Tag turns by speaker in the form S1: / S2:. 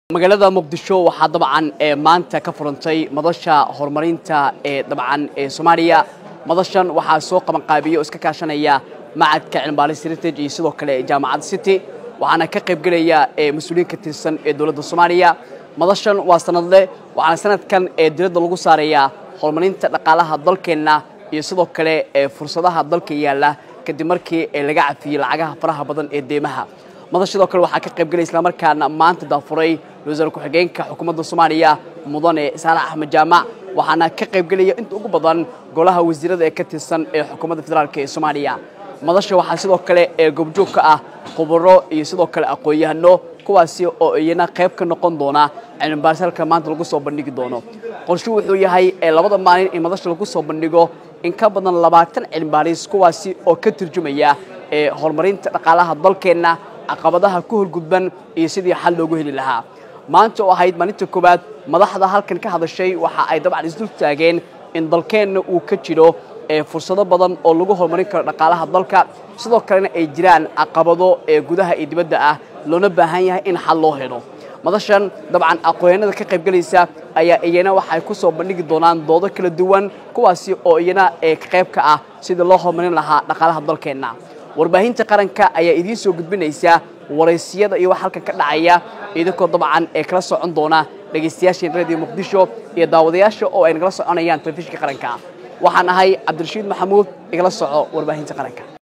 S1: magaalada muqdisho waxaa dabcan ee maanta ka furantay madasha horumarinta ee dabcan ee soomaaliya madashan waxaa soo qabanqaabiya oo iska kaashanaya macadka cilmibaaris heritage iyo sidoo kale jaamacadda city waxaana ka qaybgelaya ee mas-uuliyiin ka tirsan ee dowladda soomaaliya madashan waa sanadle waxaana sanadkan ee diradda lagu saarayaa horumarinta dhaqaalaha dalkeenna iyo sidoo kale ee fursadaha dalka yaalla kadib markii ee laga cafiyey lacagaha faraha badan ee deemaha madal sidoo kale waxaa ka qaybgelaya islamarkaana maanta daafuray ra-iisul ku-xigeenka xukuumadda soomaaliya mudane saalax axmed jaamac waxaana ka qaybgelaya inta ugu badan golaha wasiirada ee ka tirsan ee xukuumadda federaalk ee soomaaliya madasha waxaa sidoo kale ee goobjoog ka ah khubaro iyo sidoo kale aqoon-yahano kuwaasi oo iyana qayb ka noqon doona cilmibaaris halka maanta lagu soo bandhigi doono qorshu wuxuu yahay ee labada maalin in madasha lagu soo bandhigo in ka badan labaatan cilmibaaris kuwaasi oo ka turjumaya ee horumarinta dhaqaalaha dalkeenna caqabadaha ku horgudban iyo sidii xal loogu heli lahaa maanta oo ahayd maalinta koowaad madaxda halkan ka hadashay waxa ay dabcan isdul taageen in dalkeenna uu ka jiro ee fursado badan oo lagu horumarin karo dhaqaalaha dalka sidoo kalena ay jiraan caqabado ee gudaha iyo dibadda ah loona baahan yahay in xal loo helo madashan dabcan aqoonyanada ka qaybgelaysa ayaa iyana waxay ku soo bandhigi doonaan doodo kala duwan kuwaasi oo iyana ee qayb ka ah sidii loo horumarin lahaa dhaqaalaha dalkeenna warbaahinta qaranka ayaa idiin soo gudbinaysa waraysiyada iyo wax halkan ka dhacaya idinkoo dabcan ee kala socon doona dhegaystayaasheen radio muqdisho iyo daawadayaasha oo ay nagala soconayaan telefishinka qaranka waxaan ahay cabdirashiid maxamuud igala soco warbaahinta qaranka